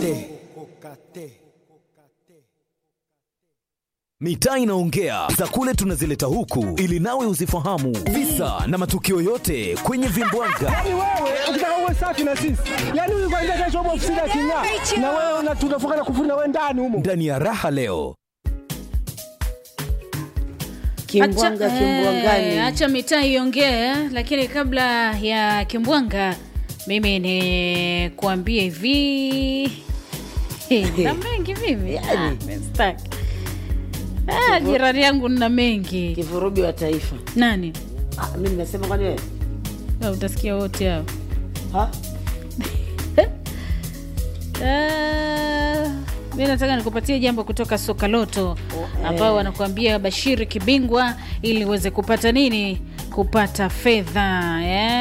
Mitaa inaongea za kule tunazileta huku ili nawe uzifahamu visa na matukio yote kwenye vimbwanga. Yaani wewe ukitaka uwe safi na sisi, yaani huyu kwanza kesho upo ofisini aking'aa, na wewe una- tunafunga na kufuri na wewe ndani humo. Ndani ya raha leo Kimbwanga Acha- kimbwangani. eh, Acha mitaa iongee, lakini kabla ya kimbwanga, mimi ni kuambia hivi na mengi mimi Yaani. Ah, mistaki. Ah, jirani yangu nina mengi. Kivurugi wa taifa. Nani? Ah, mimi nasema kwani wewe? Ah, Utasikia wote hao. Ha? Ah, mi nataka nikupatie jambo kutoka Sokaloto ambao wanakuambia Bashiri Kibingwa ili uweze kupata nini? Kupata fedha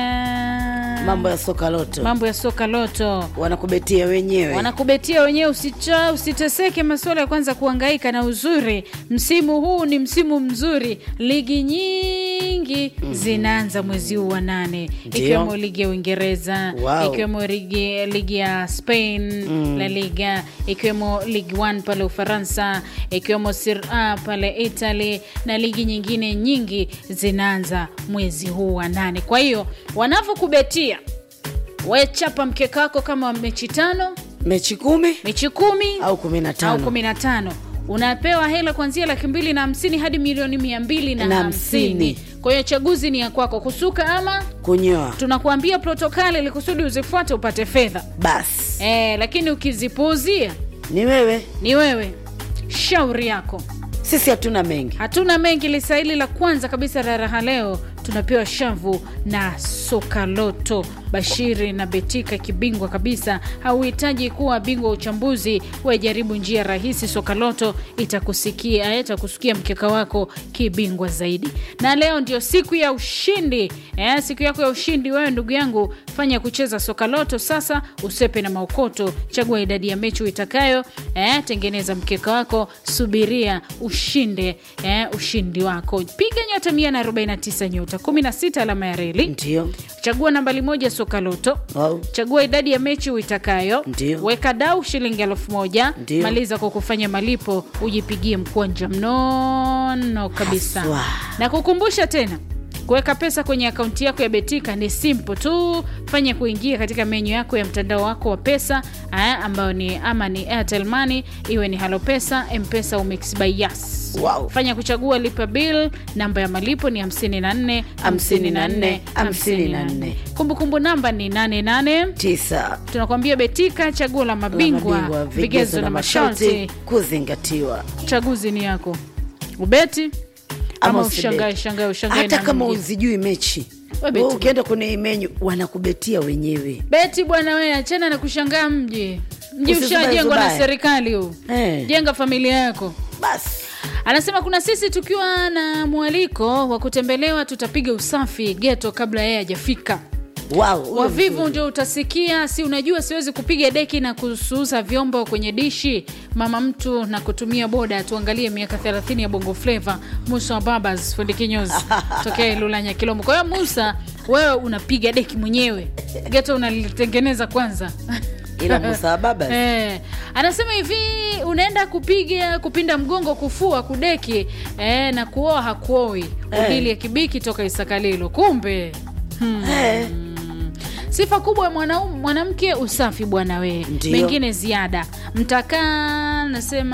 yeah. Mambo ya soka loto. mambo ya soka loto Wanakubetia wenyewe. wanakubetia wenyewe, usicha usiteseke masuala ya kwanza kuhangaika na uzuri. Msimu huu ni msimu mzuri, ligi nyingi zinaanza mwezi huu wa nane, Ndio. ikiwemo ligi ya Uingereza Wow. ikiwemo ligi, ligi ya Spain La Liga, ikiwemo Ligue 1 pale Ufaransa, ikiwemo Serie A pale Italy na ligi nyingine nyingi zinaanza mwezi huu wa nane. Kwa hiyo wanavyokubetia we chapa mkeka wako kama wa mechi tano Mechi kumi mechi kumi au kumi na au tano. kumi na tano unapewa hela kuanzia laki mbili na hamsini hadi milioni mia mbili na Na hamsini hamsini. kwa hiyo chaguzi ni ya kwako kusuka ama Kunyoa. tunakuambia protokali ili kusudi uzifuate upate fedha Basi. e, lakini ukizipuuzia Ni wewe. ni wewe shauri yako Sisi hatuna mengi. hatuna mengi lisa hili la kwanza kabisa la raha leo tunapewa shavu na sokaloto bashiri na betika kibingwa kabisa hauhitaji kuwa bingwa wa uchambuzi wejaribu njia rahisi sokaloto itakusikia itakusikia mkeka wako kibingwa zaidi na leo ndio siku ya ushindi eh, siku yako ya ushindi wewe ndugu yangu fanya kucheza sokaloto sasa usepe na maukoto chagua idadi ya mechi uitakayo eh, tengeneza mkeka wako subiria ushinde eh, ushindi wako piga nyota 149 nyota 16 alama ya reli Ndio. chagua nambali moja sokaloto Wow. chagua idadi ya mechi uitakayo Ndio. weka dau shilingi elfu moja Ndio. maliza kwa kufanya malipo ujipigie mkwanja mnono kabisa Haswa. na kukumbusha tena kuweka pesa kwenye akaunti yako ya betika ni simple tu fanya kuingia katika menyu yako ya mtandao wako wa pesa aya, ambayo ni ama ni airtel money iwe ni halo pesa mpesa au mix by yas Wow. fanya kuchagua lipa bill namba ya malipo ni 54 54, 54. kumbukumbu namba ni 88 Tisa. tunakwambia betika chaguo la mabingwa Mabingwa, vigezo na masharti kuzingatiwa. chaguzi ni yako ubeti ama usibeti. ushangae shangae ushangae Hata na kama mwingine. uzijui mechi We beti. wewe ukienda kwenye hii menyu wanakubetia wenyewe. beti bwana we achana na kushangaa mji mji Usizubae ushajengwa na zubae. serikali huu Eh. jenga familia yako Basi. anasema kuna sisi tukiwa na mwaliko wa kutembelewa tutapiga usafi geto kabla yeye hajafika Wow. huyo wavivu mzuri. ndio utasikia si unajua siwezi kupiga deki na kusuuza vyombo kwenye dishi mama mtu na kutumia boda tuangalie miaka 30 ya bongo fleva musa wa babas fundi kinyozi tokea ilulanya kilomo kwa hiyo musa wewe unapiga deki mwenyewe geto unalitengeneza kwanza Ila Musa wa Babas. Eh, anasema hivi unaenda kupiga kupinda mgongo kufua kudeki eh, na kuoa hakuoi udili ya kibiki toka isakalilo kumbe hmm. Eh. sifa kubwa ya mwanaume mwanamke usafi bwana wee Ndio. mengine ziada mtakaa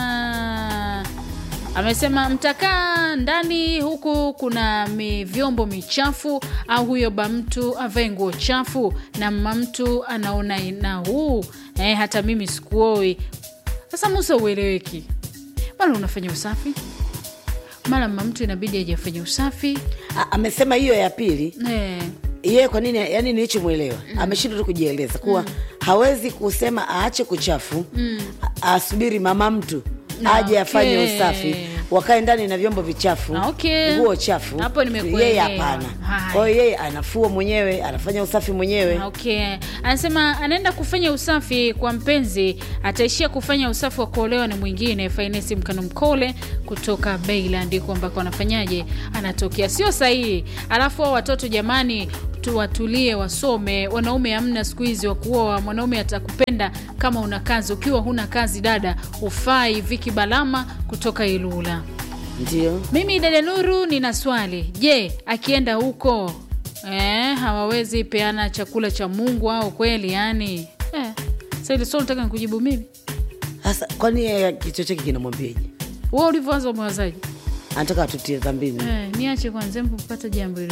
nasema amesema mtakaa ndani huku kuna mi vyombo michafu au huyo ba mtu avae nguo chafu na mma mtu anaona ina huu eh, hata mimi sikuoi sasa musa ueleweki mara unafanya usafi mara mma mtu inabidi ajafanya usafi A- amesema hiyo ya pili eh, yeye kwa nini yani nilichomwelewa ameshindwa tu kujieleza kuwa hawezi kusema aache kuchafu a- asubiri mama mtu aje afanye Okay. usafi wakae ndani na vyombo vichafu Ah, okay. nguo chafu Hapo nimekuelewa. yeye hapana Haya. kwa hiyo yeye anafua mwenyewe anafanya usafi mwenyewe okay anasema anaenda kufanya usafi kwa mpenzi ataishia kufanya usafi wa kuolewa na mwingine fainesi mkano mkole kutoka Beiland huko ambako anafanyaje anatokea sio sahihi alafu hao watoto jamani tu watulie wasome wanaume hamna siku hizi wa kuoa mwanaume atakupenda kama una kazi ukiwa huna kazi dada ufai viki balama kutoka ilula ndio mimi dada nuru nina swali je akienda huko eh, hawawezi peana chakula cha mungu au kweli yani eh, sa ili swali nataka nikujibu mimi sasa kwani yeye kichwa chake kinamwambiaje wa ulivyoanza umewazaji anataka atutie dhambini eh, niache kwanza mpata jambo hilo